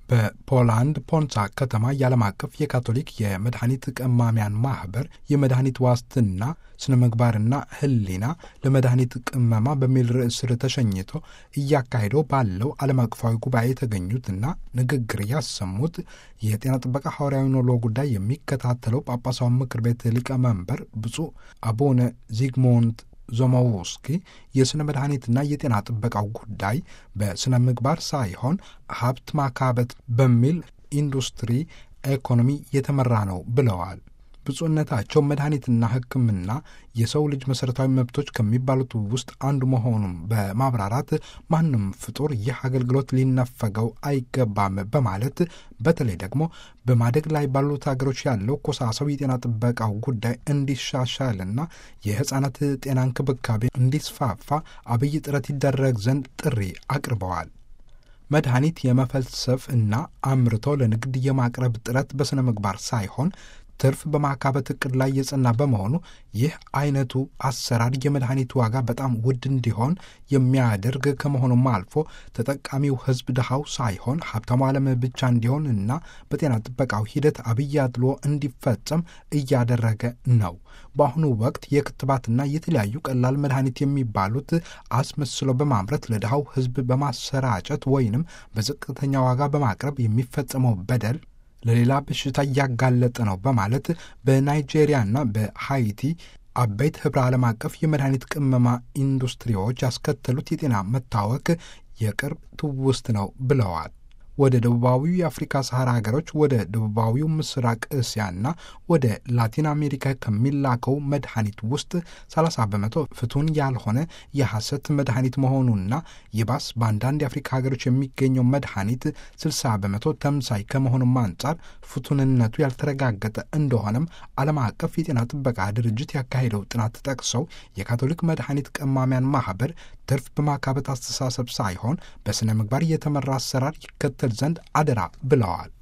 በፖላንድ ፖንሳ ከተማ የዓለም አቀፍ የካቶሊክ የመድኃኒት ቀማሚያን ማህበር የመድኃኒት ዋስትና ስነ ምግባርና ሕሊና ለመድኃኒት ቅመማ በሚል ርዕስ ስር ተሸኝቶ እያካሄደው ባለው ዓለም አቀፋዊ ጉባኤ የተገኙትና ንግግር ያሰሙት የጤና ጥበቃ ሐዋርያዊ ኖሎ ጉዳይ የሚከታተለው ጳጳሳዊ ምክር ቤት ሊቀመንበር ብፁዕ አቡነ ዚግሞንት ዞሞውስኪ የሥነ መድኃኒትና የጤና ጥበቃው ጉዳይ በሥነ ምግባር ሳይሆን ሀብት ማካበት በሚል ኢንዱስትሪ ኢኮኖሚ የተመራ ነው ብለዋል። ብፁዕነታቸው መድኃኒትና ሕክምና የሰው ልጅ መሠረታዊ መብቶች ከሚባሉት ውስጥ አንዱ መሆኑን በማብራራት ማንም ፍጡር ይህ አገልግሎት ሊነፈገው አይገባም በማለት በተለይ ደግሞ በማደግ ላይ ባሉት ሀገሮች ያለው ኮሳሰው የጤና ጥበቃው ጉዳይ እንዲሻሻልና የሕፃናት ጤና እንክብካቤ እንዲስፋፋ አብይ ጥረት ይደረግ ዘንድ ጥሪ አቅርበዋል። መድኃኒት የመፈልሰፍ እና አምርቶ ለንግድ የማቅረብ ጥረት በሥነ ምግባር ሳይሆን ትርፍ በማካበት እቅድ ላይ የጸና በመሆኑ ይህ አይነቱ አሰራር የመድኃኒት ዋጋ በጣም ውድ እንዲሆን የሚያደርግ ከመሆኑም አልፎ ተጠቃሚው ሕዝብ ድሃው ሳይሆን ሀብታሙ ዓለም ብቻ እንዲሆን እና በጤና ጥበቃው ሂደት አብይ አድሎ እንዲፈጸም እያደረገ ነው። በአሁኑ ወቅት የክትባትና የተለያዩ ቀላል መድኃኒት የሚባሉት አስመስሎ በማምረት ለድሃው ሕዝብ በማሰራጨት ወይንም በዝቅተኛ ዋጋ በማቅረብ የሚፈጸመው በደል ለሌላ በሽታ እያጋለጠ ነው በማለት በናይጄሪያና በሃይቲ አበይት ኅብረ ዓለም አቀፍ የመድኃኒት ቅመማ ኢንዱስትሪዎች ያስከተሉት የጤና መታወክ የቅርብ ትውስት ነው ብለዋል። ወደ ደቡባዊው የአፍሪካ ሰሐራ ሀገሮች ወደ ደቡባዊው ምስራቅ እስያና ወደ ላቲን አሜሪካ ከሚላከው መድኃኒት ውስጥ 30 በመቶ ፍቱን ያልሆነ የሐሰት መድኃኒት መሆኑና ይባስ በአንዳንድ የአፍሪካ ሀገሮች የሚገኘው መድኃኒት 60 በመቶ ተምሳይ ከመሆኑም አንጻር ፍቱንነቱ ያልተረጋገጠ እንደሆነም ዓለም አቀፍ የጤና ጥበቃ ድርጅት ያካሄደው ጥናት ጠቅሰው የካቶሊክ መድኃኒት ቀማሚያን ማኅበር ትርፍ በማካበት አስተሳሰብ ሳይሆን በሥነ ምግባር የተመራ አሰራር ይከተል ዘንድ አደራ ብለዋል።